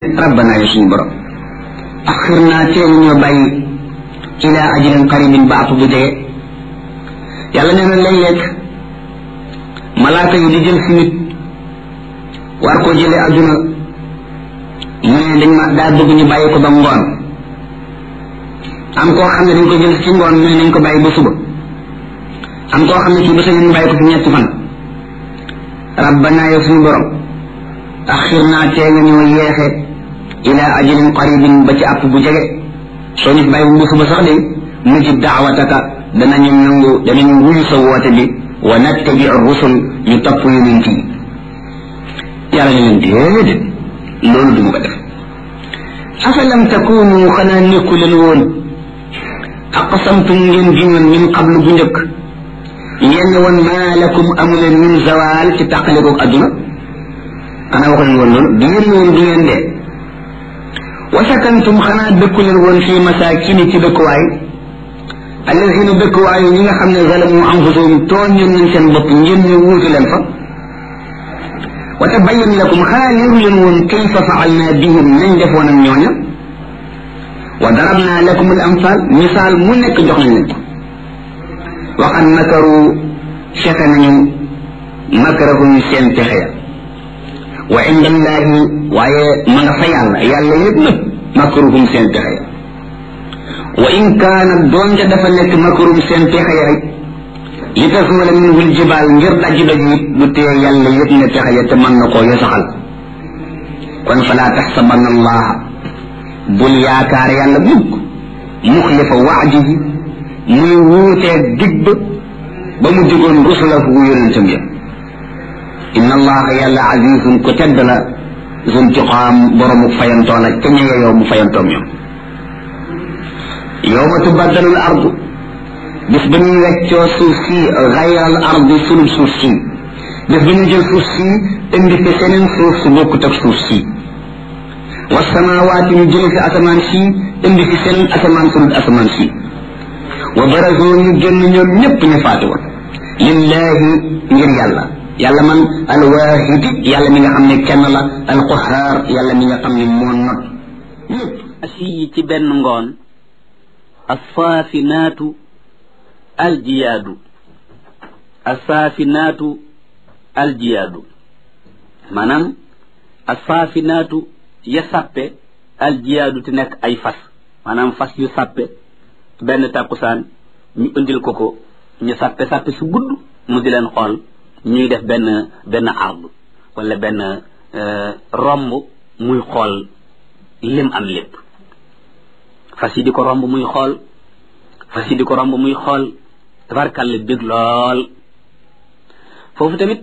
rabbana ya suñu borom axir naa teelu ñoo bàyyi ila ajalin qaribin ba app bu jege yàlla nee na léeg-léeg malaaka yi di jël si nit war koo jëlee adduna mu ne dañ ma daa bëgg ñu bàyyi ko ba ngoon am koo xam ne dañ ko jël ci ngoon mu ne nañ ko bàyyi ba suba am koo xam ne kii ba sa ñu bàyyi ko fi ñetti fan rabbana ya suñu borom axir naa tee nga ñoo yeexe ila ajalin qaribin ba ci àpp bu jege soo ñu bàyyi bu suba sax de mujib daawataka danañu nangu danañu wuyu sa woote bi wa nattabi rusul ñu topp yonent yi yàlla ne leen déedéet loolu du ma ko def afalam takunu xanaa nekku leen woon aqsamtum ngeen giñoon min qablu bu njëkk ngeen ne woon maa lakum amuleen min zawal ci tàqalikoog adduna xanaa waxu leen woon loolu du ngeen woon du ngeen dee wa sakantum xanaa dëkku leen woon fii masakini ci dëkkuwaay alladina dëkkuwaayu ñi nga xam ne zalamu anfusahum tooñ ñoon nañ seen bopp ngeen ñu wuutu leen fa wa tabayyan lakum xanaa leeru leen woon kayfa faalna bihim nañ defoon ak ñooña wa darabna lakum al amsal misaal mu nekk jox nañ leen ko waxan makaru fexe nañu makarahum seen pexe ya wa inda allahi waaye ma nga fa yàlla yàlla yëpp nag makaruhum seen pexe ya wa in kaana doonte dafa nekk makarum seen pexe ya rek li tasuula minhu ljibaal ngir daj daj it bu tee yàlla yëpp ne pexe ya te mën na koo yosaxal kon falaa taxsabanna allaha bul yaakaar yàlla mukk muxlifa waadihi muy wuutee dig ba ba mu digoon rusulahu yonentam ya inna allaha yàlla azizun ku tedd la zuntiqaam boromu fayantoo la ca ña yow mu fayantoom ñoom yowma tubaddalul ardu bis ba ñuy weccoo suuf si xayral ardi sunub suuf si bis ba ñu jël suuf si indi fi seneen suuf su bokkut ak suuf si wa samawaati ñu jële fi asamaan si indi fi seneen asamaan sunub asamaan si wa barazoo ñu génn ñoom ñépp ñu faatu woon lillahi ngir yàlla yàlla man alwaahidi yàlla mi nga xam ne kenn la alqahaar yàlla mi nga xam ne moo not ñépp asi ci benn ngoon alsaafinaatu aljiyaadu alsaafinaatu aljiyaadu maanaam alsaafinaatu ya sàppe aljiyaadu te nekk ay fas maanaam fas yu sàppe benn tàkkusaan ñu indil ko ko ñu sàppe sàppe su gudd mu di leen xool ñuy def benn benn ard wala benn romb muy xool lim am lépp fas yi di ko romb muy xool fas yi di ko romb muy xool tabarkàlla bég lool foofu tamit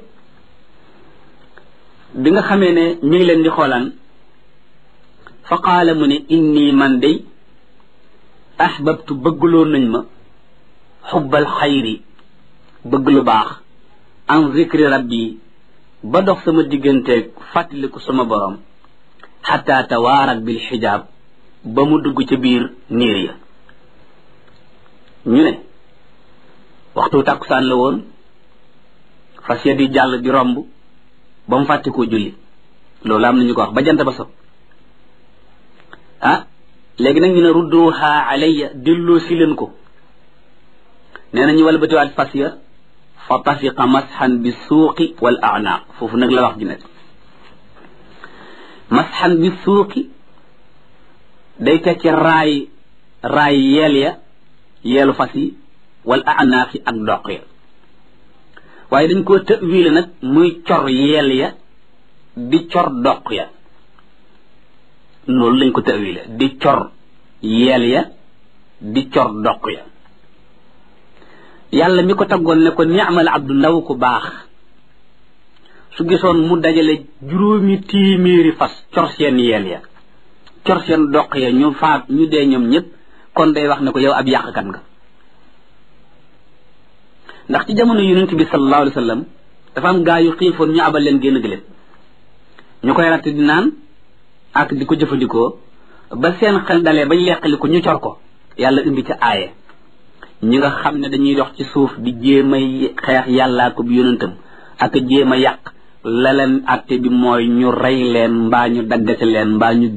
bi nga xamee ne mi ngi leen di xoolaan fa qaala mu ne inni man day ahbabtu bëggloo nañ ma xubbal xayri bëgg lu baax an zikri rabbi ba dox sama digganteeg fàttaliku sama borom xataa tawaarat bil xijaab ba mu dugg ca biir niir ya ñu ne waxtu tàkkusaan la woon fas ya di jàll di romb ba mu fàtte koo julli loolu am nañu ko wax ba jant ba so ah léegi nag ñu ne rudduha alayya delloo si leen ko nee na ñu walbatiwaat fas ya fa tafiqa masxan bi suuqi wal anaaq foofu nag la wax ji nekk masxan bi suuqi day tekki raay raay yeel ya yeelu fas yi wal anaaq yi ak doq ya waaye dañ koo tëwiile nag muy cor yeel ya di cor doq ya loolu lañ ko tëwiile di cor yeel ya di cor doq ya yàlla mi ko taggoon ne ko ni'mal abdu ndaw ku baax su gisoon mu dajale juróomi téeméeri fas cor seen yeel ya cor seen doq ya ñu faat ñu dee ñoom ñëpp kon day wax ne ko yow ab yàqkat nga ndax ci jamono yonent bi sallallahu alayhi wa sallam dafa am gaa yu xiifoon ñu abal leen génn gëléem ñu koy ratt di naan ak di ko jëfandikoo ba seen xel dalee bañ leqali ko ñu cor ko yàlla indi ca aaye ñi nga xam ne dañuy dox ci suuf di jéem a xeex yàllaa ko bi yonentam ak jéem a yàq la leen atte bi mooy ñu rey leen mbaa ñu daggate leen mbaa ñu